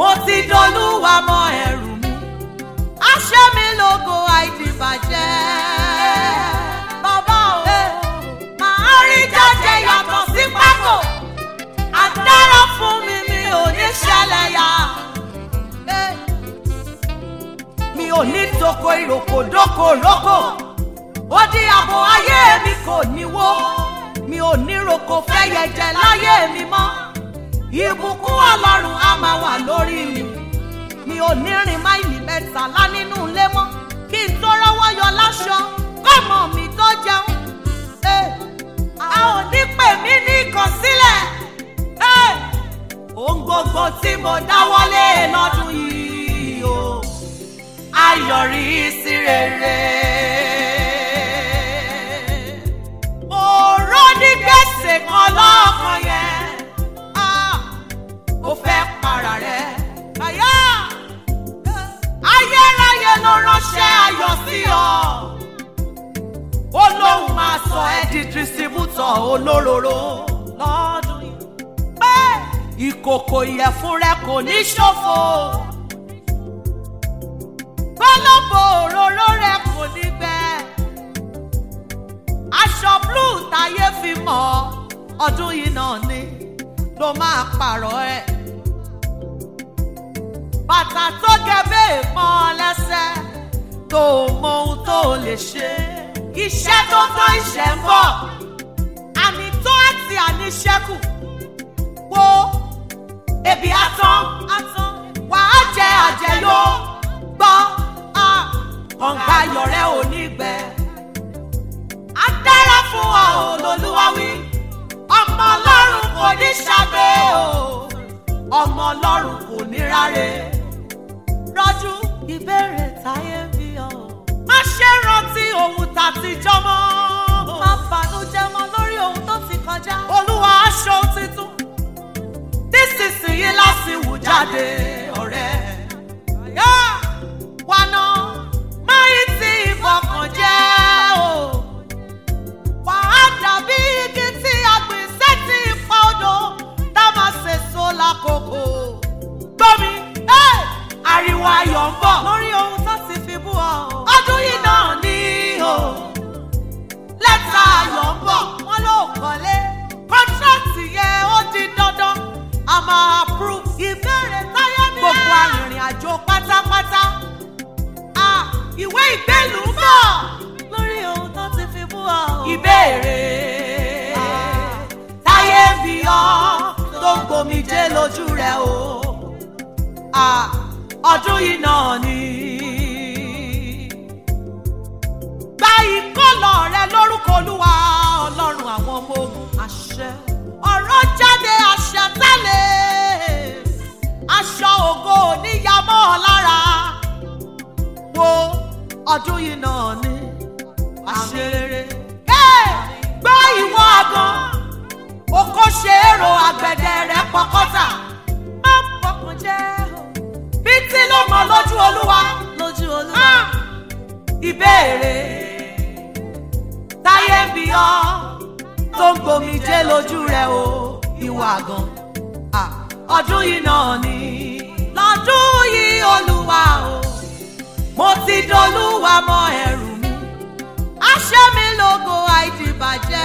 mo ti dolúwa mọ ẹrù mi aṣẹ́ mi lógo àìdìbàjẹ́ bàbá o màá rí jáde yàtọ̀ sí pákó àdárọ̀ fún mi mi ò ní ṣẹlẹ̀ yá mi ò ní toko ìròkò dóko rókò ó di àbò ayé mi kò ní wó mi ò ní roko fẹ́yẹ jẹ láyé mi mọ́ ìbùkún ọlọ́run á máa wà lórí mi mi ò ní rìn máìlì mẹ́tàlá nínú ilé mọ́ kí n tó rọ́wọ́ yọ láṣọ kọ́mọ mi tó jẹun Eh, a ò ní pè mí ní ìkọ̀sílẹ̀ Eh, ohun gbogbo tí mo dáwọ́lé lọ́dún yìí o ayọ̀rí sí rere. mo rọ́ ní gbèsè kan lọ́kàn yẹn Ah, ó fẹ́ para rẹ̀ àyà ayérayé ló ránṣẹ́ ayọ̀ sí ọ ó lóun máa sọ ẹ́ di distributor olóróró lọ́dún yìí pé ìkòkò ìyẹ̀fun rẹ kò ní ṣòfò gbọ́lọ́bọ̀ òróró rẹ kò ní gbẹ aṣọ blue táyé fi mọ̀ ọ́, ọdún yìí náà ni ló máa pààrọ̀ ẹ̀ bàtà tó gẹ̀bẹ́ mọ́ ọ lẹ́sẹ̀ tó mọ ohun tó lè ṣe iṣẹ́ tó tó iṣẹ́ ń bọ̀ àmì tó àti àníṣẹ́kù wo ebi atán atán wàá jẹ àjẹyó gbọ́ a kọ̀ǹga yọ̀rẹ́ ò ní gbẹ. a dára fún ọ olólùwà wí ọmọ ọlọ́run kò ní ṣàgbé o ọmọ ọlọ́run kò ní ráre rọ́jú ìbéèrè táyé ń bí ọ. má ṣe rántí ohun tàtijọ́ mọ́. má bànújẹ́ mọ́ lórí ohun tó ti kọjá. olúwa aṣọ tuntun nísinsìnyí láti wù jáde ọ̀rẹ́. Yá! wàná máyì tí ìfọkàn jẹ́ o. wàá dàbí igi tí a gbìn sétí ipa odò tá a máa ṣèso lákòókò. gbọ́mi ẹ́ ariwo ayọ̀ ń bọ̀ lórí ohun tó ti fi bú ọ. ọdún yìí náà ní o. lẹ́tà ayọ̀ ń bọ̀ wọ́n ló kọ́lé. kọ́ńtrátì yẹn ó di dandan a máa approve. ìbéèrè táyé ní. gbogbo arìnrìn àjò pátápátá. Ah, ìwé ìgbélùú ń bọ̀ lórí ohun tó ti fi bú ọ. ìbéèrè táyé ń bí ọ tó ń gbomijé lójú rẹ o. Ah, ọdún yìí náà ni. gba ìkọlọ rẹ lórúkọ olúwa ọlọ́run àwọn ọmọ ogun àṣẹ. ọ̀rọ̀ jáde àṣẹ tẹ́lẹ̀ aṣọ ògo níyàmọ́ ọ lára wo ọdún yìí náà ni àṣeré. gbọ́ ìwọ àgàn oko ṣe èrò àgbẹ̀dẹ rẹ̀ pọkọ́tà má pọkàn jẹ́ o. bí tí ló mọ lójú olúwa lójú olúwa. ìbéèrè táyé ń bí ọ tó ń gbomijé lójú rẹ o ìwà àgàn Ah, ọdún yìí náà ni lọ́dún yìí olúwa o mo ti dolúwa mọ ẹrù mi aṣẹ́ mi lógo àìdìbàjẹ́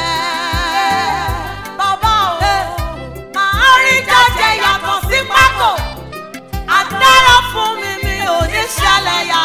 bàbá o màá rí jáde yàtọ̀ sí pákó àdárọ̀ fún mi mi ò ní ṣẹlẹ̀ yá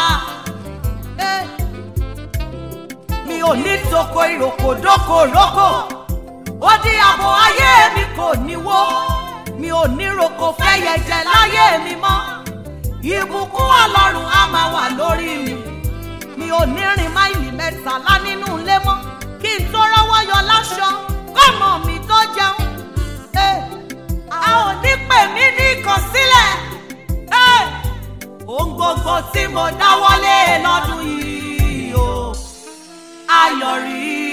mi ò ní toko ìròkò dóko rókò ó di àbò ayé mi kò ní wó mi ò ní roko fẹ́yẹ jẹ láyé mi mọ́ ìbùkún ọlọ́run á máa wà lórí mi mi ò ní rìn máìlì mẹ́tàlá nínú ilé mọ́ kí n tó rọ́wọ́ yọ láṣọ kọ́mọ mi tó jẹun Eh, a ò ní pè mí ní ìkọ̀sílẹ̀ Eh, ohun gbogbo tí mo dáwọ́lé lọ́dún yìí o ayọ̀rí